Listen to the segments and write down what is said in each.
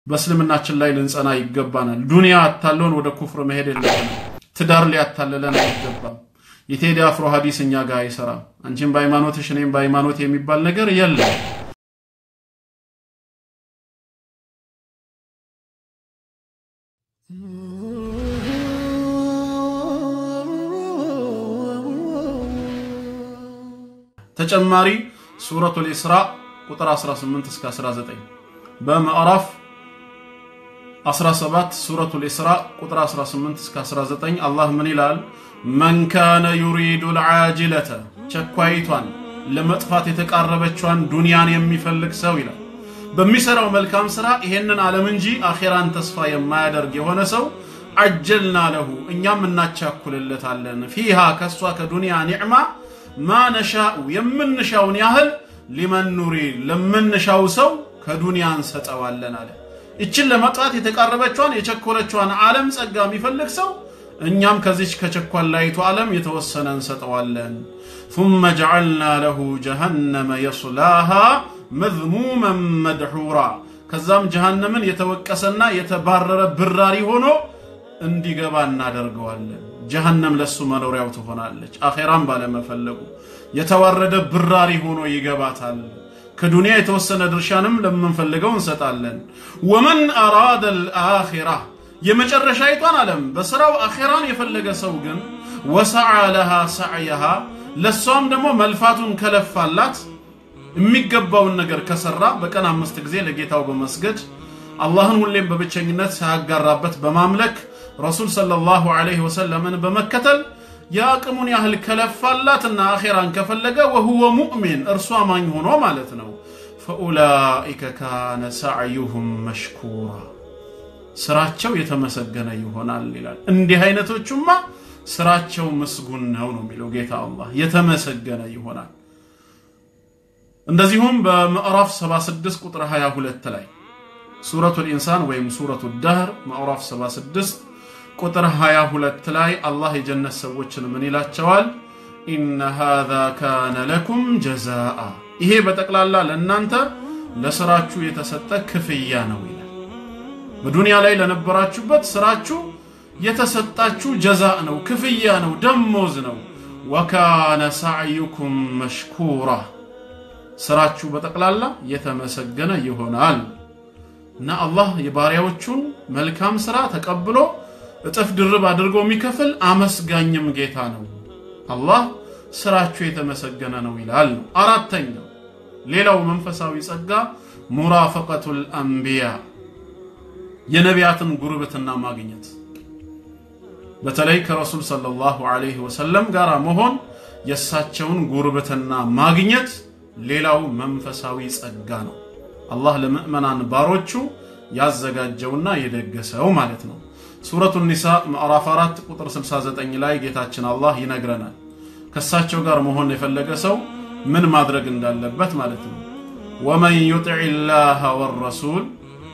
በእስልምናችን ላይ ልንጸና ይገባናል። ዱንያ አታለውን ወደ ኩፍር መሄድ የለብንም። ትዳር ሊያታልለን አይገባም። የቴዲ አፍሮ ሀዲስ እኛ ጋር አይሰራም። አንቺም በሃይማኖትሽ እኔም በሃይማኖት የሚባል ነገር የለም። ተጨማሪ ሱረቱል ኢስራ ቁጥር 18 እስከ 19 በምዕራፍ 17 ሱረቱል ኢስራ ቁጥር 18 እስከ 19 አላህ ምን ይላል? መን ካነ ዩሪዱ ልዓጅለተ ቸኳይቷን ለመጥፋት የተቃረበቿን ዱንያን የሚፈልግ ሰው ይላል። በሚሰራው መልካም ስራ ይሄንን ዓለም እንጂ አኼራን ተስፋ የማያደርግ የሆነ ሰው አጀልና ለሁ እኛም እናቻኩልለታለን ፊሃ ከእሷ ከዱንያ ኒዕማ ማ ነሻኡ የምንሻውን ያህል ሊመን ኑሪድ ለምንሻው ሰው ከዱንያ እንሰጠዋለን አለ። ይችን ለመጥፋት የተቃረበቿን የቸኮለቿን ዓለም ጸጋ የሚፈልግ ሰው እኛም ከዚች ከቸኳላይቱ ዓለም የተወሰነ እንሰጠዋለን። ثم جعلنا له جهنم يصلاها مذموما مدحورا ከዛም ጀሃነምን የተወቀሰና የተባረረ ብራሪ ሆኖ እንዲገባ እናደርገዋለን። ጀሃነም ለሱ መኖሪያው ትሆናለች። አኼራም ባለመፈለጉ የተዋረደ ብራሪ ሆኖ ይገባታል። ከዱንያ የተወሰነ ድርሻንም ለምንፈልገው እንሰጣለን። ወመን አራደ ልአኺራ የመጨረሻይቷን ዓለም በሥራው አኼራን የፈለገ ሰው ግን ወሰዓ ለሃ ሰዕየሃ ለእሷም ደግሞ መልፋቱን ከለፋላት የሚገባውን ነገር ከሰራ በቀን አምስት ጊዜ ለጌታው በመስገድ አላህን ሁሌም በብቸኝነት ሳያጋራበት በማምለክ ረሱል ሰለላሁ ዐለይሂ ወሰለምን በመከተል የአቅሙን ያህል ከለፋላትና አኼራን ከፈለገ ወሁወ ሙእሚን እርሱ አማኝ ሆኖ ማለት ነው። ፈኡላኢከ ካነ ሰዕዩሁም መሽኩራ ስራቸው የተመሰገነ ይሆናል ይላል። እንዲህ አይነቶቹማ ስራቸው ምስጉን ነው ነው የሚለው ጌታ አላህ የተመሰገነ ይሆናል። እንደዚሁም በምዕራፍ 76 ቁጥር 22 ላይ ሱረቱል ኢንሳን ወይም ሱረቱ ዳህር ምዕራፍ 76 ቁጥር 22 ላይ አላህ የጀነት ሰዎችን ምን ይላቸዋል? ኢነ ሃዛ ካነ ለኩም ጀዛአ፣ ይሄ በጠቅላላ ለእናንተ ለስራችሁ የተሰጠ ክፍያ ነው ይላል። በዱንያ ላይ ለነበራችሁበት ስራችሁ የተሰጣችሁ ጀዛእ ነው፣ ክፍያ ነው፣ ደሞዝ ነው። ወካነ ሳዕዩኩም መሽኩራ፣ ስራችሁ በጠቅላላ የተመሰገነ ይሆናል እና አላህ የባሪያዎቹን መልካም ስራ ተቀብሎ እጥፍ ድርብ አድርጎ የሚከፍል አመስጋኝም ጌታ ነው። አላህ ስራችሁ የተመሰገነ ነው ይላል ነው። አራተኛው ሌላው መንፈሳዊ ጸጋ ሙራፈቀቱል አንቢያ የነቢያትን ጉርብትና ማግኘት በተለይ ከረሱል ሰለላሁ ዐለይሂ ወሰለም ጋር መሆን የእሳቸውን ጉርብትና ማግኘት ሌላው መንፈሳዊ ጸጋ ነው። አላህ ለምእመናን ባሮቹ ያዘጋጀውና የደገሰው ማለት ነው። ሱረቱ ኒሳ ምዕራፍ 4 ቁጥር 69 ላይ ጌታችን አላህ ይነግረናል። ከእሳቸው ጋር መሆን የፈለገ ሰው ምን ማድረግ እንዳለበት ማለት ነው። ወመን ዩጢዕ ላህ ወረሱል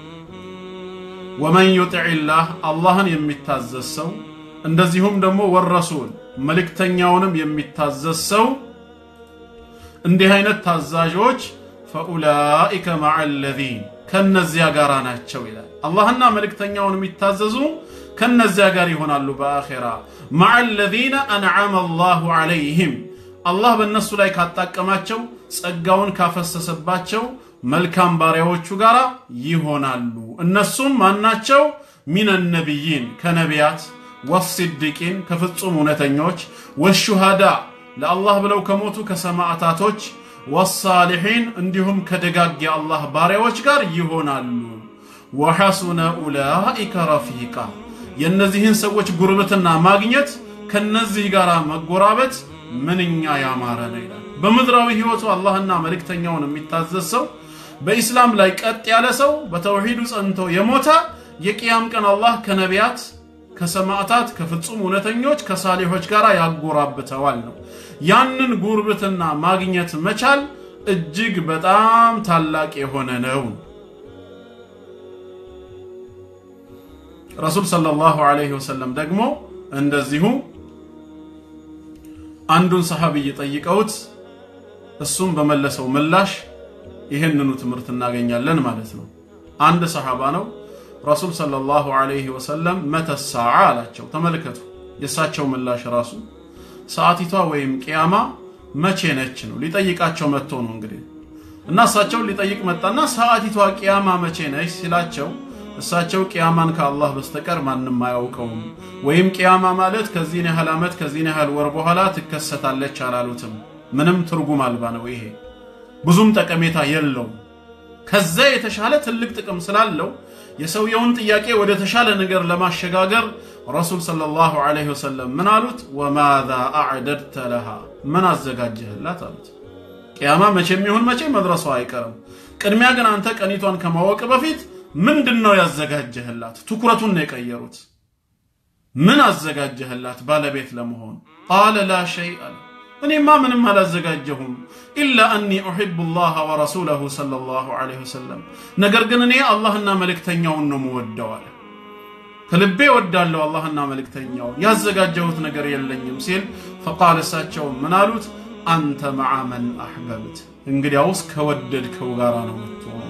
ወመን ዩጢዕ ላህ አላህን የሚታዘዝ ሰው እንደዚሁም ደግሞ ወረሱል መልእክተኛውንም የሚታዘዝ ሰው እንዲህ አይነት ታዛዦች ፈኡላኢከ መዐ ለዚን ከነዚያ ጋር ናቸው ይላል። አላህና መልእክተኛውን የሚታዘዙ ከነዚያ ጋር ይሆናሉ በአኼራ መዐ ለዚነ አንዓመ አላሁ ዐለይህም አላህ በእነሱ ላይ ካጣቀማቸው ጸጋውን ካፈሰሰባቸው መልካም ባሪያዎቹ ጋር ይሆናሉ። እነሱም ማናቸው? ሚነ ነቢይን ከነቢያት፣ ወሲድቂን ከፍጹም እውነተኞች፣ ወሹሃዳ ለአላህ ብለው ከሞቱ ከሰማዕታቶች፣ ወሳሊሒን እንዲሁም ከደጋግ የአላህ ባሪያዎች ጋር ይሆናሉ። ወሐሱነ ኡላኢከ ረፊቃ የእነዚህን ሰዎች ጉርብትና ማግኘት ከነዚህ ጋር መጎራበት ምንኛ ያማረ ነው ይላል። በምድራዊ ሕይወቱ አላህና መልእክተኛውን የሚታዘዝ ሰው በኢስላም ላይ ቀጥ ያለ ሰው በተውሂዱ ጸንቶ የሞተ የቅያም ቀን አላህ ከነቢያት ከሰማዕታት ከፍጹም እውነተኞች ከሳሌሖች ጋር ያጎራብተዋል ነው። ያንን ጉርብትና ማግኘት መቻል እጅግ በጣም ታላቅ የሆነ ነው። ረሱል ሰለላሁ ዐለይሂ ወሰለም ደግሞ እንደዚሁ አንዱን ሰሐቢይ ጠይቀውት እሱም በመለሰው ምላሽ ይህንኑ ትምህርት እናገኛለን ማለት ነው። አንድ ሰሐባ ነው ረሱል ሰለላሁ ዐለይሂ ወሰለም መተ ሰዓ አላቸው። ተመልከቱ የእሳቸው ምላሽ ራሱ ሰዓቲቷ ወይም ቅያማ መቼ ነች ነው። ሊጠይቃቸው መጥቶ ነው እንግዲህ እና እሳቸውን ሊጠይቅ መጣና ሰዓቲቷ ቅያማ መቼ ነች ሲላቸው እሳቸው ቅያማን ከአላህ በስተቀር ማንም አያውቀውም፣ ወይም ቅያማ ማለት ከዚህን ያህል ዓመት ከዚህን ያህል ወር በኋላ ትከሰታለች አላሉትም። ምንም ትርጉም አልባ ነው ይሄ፣ ብዙም ጠቀሜታ የለውም። ከዛ የተሻለ ትልቅ ጥቅም ስላለው የሰውየውን ጥያቄ ወደ ተሻለ ነገር ለማሸጋገር ረሱል ሰለላሁ ዐለይሂ ወሰለም ምን አሉት? ወማዛ አዕደድተ ለሃ ምን አዘጋጀህላት አሉት። ቅያማ መቼም ይሁን መቼ መድረሷ አይቀርም። ቅድሚያ ግን አንተ ቀኒቷን ከማወቅ በፊት ምንድን ነው ያዘጋጀህላት? ትኩረቱን ነው የቀየሩት። ምን አዘጋጀህላት ባለቤት ለመሆን? ቃለ ላ ሸይ አለ እኔማ ምንም አላዘጋጀሁም ኢላ አኒ ኡሒቡ ላህ ወረሱለሁ ሰለላሁ ዐለይሂ ወሰለም ነገር ግን እኔ አላህና መልእክተኛውን ነው ምወደው አለ። ከልቤ ወዳለሁ አላህና መልእክተኛውን ያዘጋጀሁት ነገር የለኝም ሲል ፈቃል እሳቸው ምን አሉት? አንተ መዓ መን አሕበብት እንግዲያውስ ከወደድከው ጋራ ነው ምትሆነው፣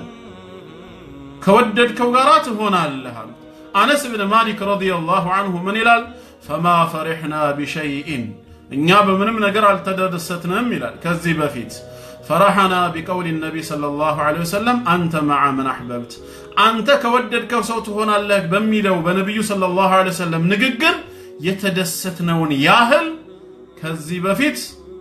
ከወደድከው ጋራ ትሆናለህ አሉት። አነስ ብን ማሊክ ረዲየላሁ ዐንሁ ምን ይላል? ፈማ ፈሪሕና ቢሸይኢን እኛ በምንም ነገር አልተደሰትንም ይላል። ከዚህ በፊት ፈረሐና ቢቀውል ነቢ ሰለላሁ ዐለይሂ ወሰለም አንተ መዓ መን አሕበብት አንተ ከወደድከው ሰው ትሆናለህ በሚለው በነቢዩ ሰለላሁ ዐለይሂ ወሰለም ንግግር የተደሰትነውን ያህል ከዚህ በፊት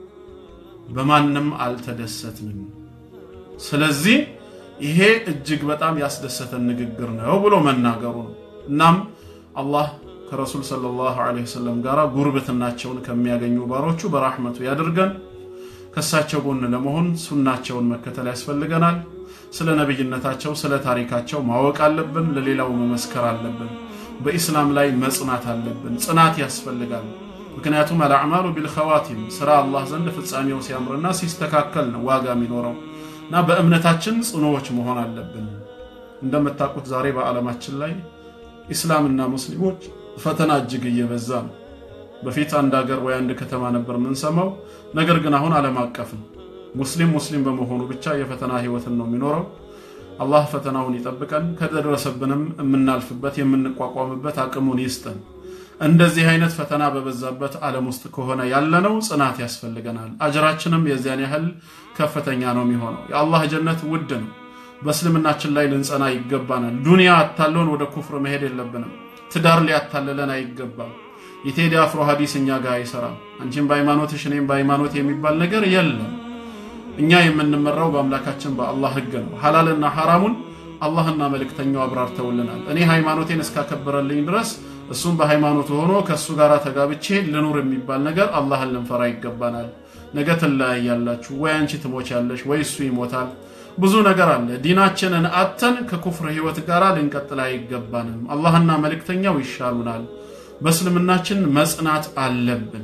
በማንም አልተደሰትንም። ስለዚህ ይሄ እጅግ በጣም ያስደሰተን ንግግር ነው ብሎ መናገሩ ነው። እናም አላህ ከረሱል ሰለላሁ ዐለይሂ ወሰለም ጋር ጉርብትናቸውን ከሚያገኙ ባሮቹ በራህመቱ ያድርገን። ከእሳቸው ጎን ለመሆን ሱናቸውን መከተል ያስፈልገናል። ስለ ነቢይነታቸው፣ ስለ ታሪካቸው ማወቅ አለብን። ለሌላው መመስከር አለብን። በኢስላም ላይ መጽናት አለብን። ጽናት ያስፈልጋል። ምክንያቱም አልአዕማሉ ቢልኸዋቲም ስራ አላህ ዘንድ ፍጻሜው ሲያምርና ሲስተካከል ነው ዋጋ የሚኖረው እና በእምነታችን ጽኑዎች መሆን አለብን። እንደምታውቁት ዛሬ በዓለማችን ላይ ኢስላምና ሙስሊሞች ፈተና እጅግ እየበዛ ነው። በፊት አንድ ሀገር ወይ አንድ ከተማ ነበር የምንሰማው። ነገር ግን አሁን ዓለም አቀፍ ነው። ሙስሊም ሙስሊም በመሆኑ ብቻ የፈተና ህይወትን ነው የሚኖረው። አላህ ፈተናውን ይጠብቀን፣ ከደረሰብንም የምናልፍበት የምንቋቋምበት አቅሙን ይስጠን። እንደዚህ አይነት ፈተና በበዛበት ዓለም ውስጥ ከሆነ ያለነው ጽናት ያስፈልገናል። አጅራችንም የዚያን ያህል ከፍተኛ ነው የሚሆነው። የአላህ ጀነት ውድ ነው። በእስልምናችን ላይ ልንጸና ይገባናል። ዱንያ አታለውን ወደ ኩፍር መሄድ የለብንም። ትዳር ሊያታልለን አይገባም። የቴዲ አፍሮ ሀዲስ እኛ ጋር አይሰራም። አንቺም በሃይማኖትሽ እኔም በሃይማኖት የሚባል ነገር የለም። እኛ የምንመራው በአምላካችን በአላህ ህግ ነው። ሐላልና ሐራሙን አላህና መልእክተኛው አብራርተውልናል። እኔ ሃይማኖቴን እስካከበረልኝ ድረስ እሱም በሃይማኖቱ ሆኖ ከእሱ ጋር ተጋብቼ ልኑር የሚባል ነገር አላህን ልንፈራ ይገባናል። ነገ ትለያያላችሁ፣ ወይ አንቺ ትሞቻለሽ፣ ወይ እሱ ይሞታል። ብዙ ነገር አለ። ዲናችንን አተን ከኩፍር ህይወት ጋር ልንቀጥል አይገባንም። አላህና መልእክተኛው ይሻሉናል። በእስልምናችን መጽናት አለብን።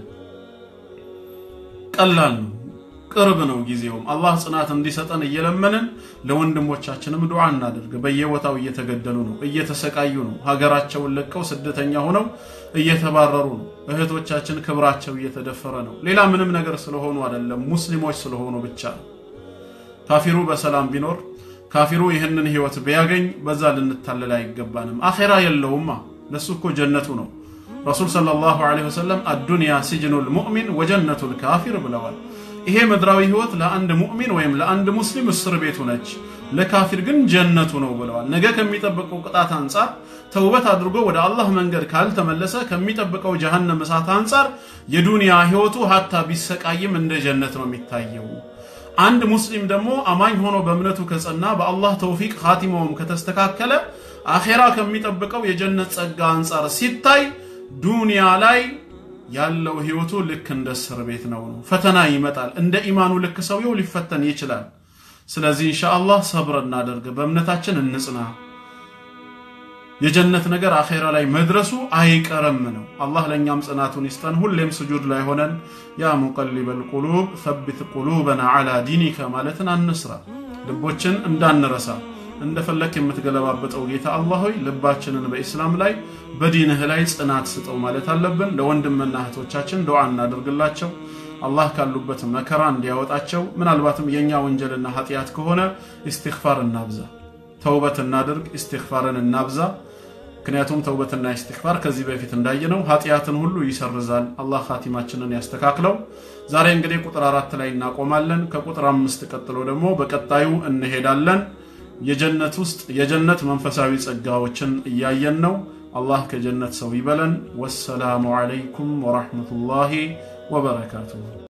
ቀላል ነው፣ ቅርብ ነው ጊዜውም። አላህ ጽናት እንዲሰጠን እየለመንን ለወንድሞቻችንም ዱዓ እናደርግ። በየቦታው እየተገደሉ ነው፣ እየተሰቃዩ ነው። ሀገራቸውን ለቀው ስደተኛ ሆነው እየተባረሩ ነው። እህቶቻችን ክብራቸው እየተደፈረ ነው። ሌላ ምንም ነገር ስለሆኑ አይደለም፣ ሙስሊሞች ስለሆኑ ብቻ ነው። ካፊሩ በሰላም ቢኖር ካፊሩ ይህንን ህይወት ቢያገኝ በዛ ልንታለል አይገባንም። አኼራ የለውማ፣ ለሱ እኮ ጀነቱ ነው። ረሱል ሰለላሁ ዐለይሂ ወሰለም አዱንያ ሲጅኑል ሙእሚን ወጀነቱል ካፊር ብለዋል። ይሄ ምድራዊ ህይወት ለአንድ ሙእሚን ወይም ለአንድ ሙስሊም እስር ቤቱ ነች፣ ለካፊር ግን ጀነቱ ነው ብለዋል። ነገ ከሚጠብቀው ቅጣት አንጻር ተውበት አድርጎ ወደ አላህ መንገድ ካልተመለሰ ከሚጠብቀው ጀሃነም እሳት አንጻር የዱንያ ህይወቱ ሀታ ቢሰቃይም እንደ ጀነት ነው የሚታየው። አንድ ሙስሊም ደግሞ አማኝ ሆኖ በእምነቱ ከጸና በአላህ ተውፊቅ ኻቲማውም ከተስተካከለ አኼራ ከሚጠብቀው የጀነት ጸጋ አንጻር ሲታይ ዱንያ ላይ ያለው ህይወቱ ልክ እንደ እስር ቤት ነው ነው። ፈተና ይመጣል። እንደ ኢማኑ ልክ ሰውየው ሊፈተን ይችላል። ስለዚህ ኢንሻአላህ ሰብር እናደርግ፣ በእምነታችን እንጽና። የጀነት ነገር አኼራ ላይ መድረሱ አይቀርም ነው። አላህ ለእኛም ጽናቱን ይስጠን። ሁሌም ስጁድ ላይ ሆነን ያ ሙቀሊበል ቁሉብ ሰቢት ቁሉበና ዓላ ዲኒከ ማለትን አንስራ። ልቦችን እንዳንረሳ እንደፈለክ የምትገለባበጠው ጌታ አላህ ሆይ ልባችንን በኢስላም ላይ በዲንህ ላይ ጽናት ስጠው ማለት አለብን። ለወንድምና እህቶቻችን ዱዓ እናደርግላቸው። አላህ ካሉበት መከራ እንዲያወጣቸው። ምናልባትም የእኛ ወንጀልና ኃጢአት ከሆነ ኢስቲግፋር እናብዛ፣ ተውበት እናድርግ፣ ኢስቲግፋርን እናብዛ። ምክንያቱም ተውበትና ኢስቲግፋር ከዚህ በፊት እንዳየነው ኃጢአትን ሁሉ ይሰርዛል። አላህ ኻቲማችንን ያስተካክለው። ዛሬ እንግዲህ ቁጥር አራት ላይ እናቆማለን። ከቁጥር አምስት ቀጥሎ ደግሞ በቀጣዩ እንሄዳለን። የጀነት ውስጥ የጀነት መንፈሳዊ ጸጋዎችን እያየን ነው። አላህ ከጀነት ሰው ይበለን። ወሰላሙ ዓለይኩም ወራህመቱላሂ ወበረካቱሁ።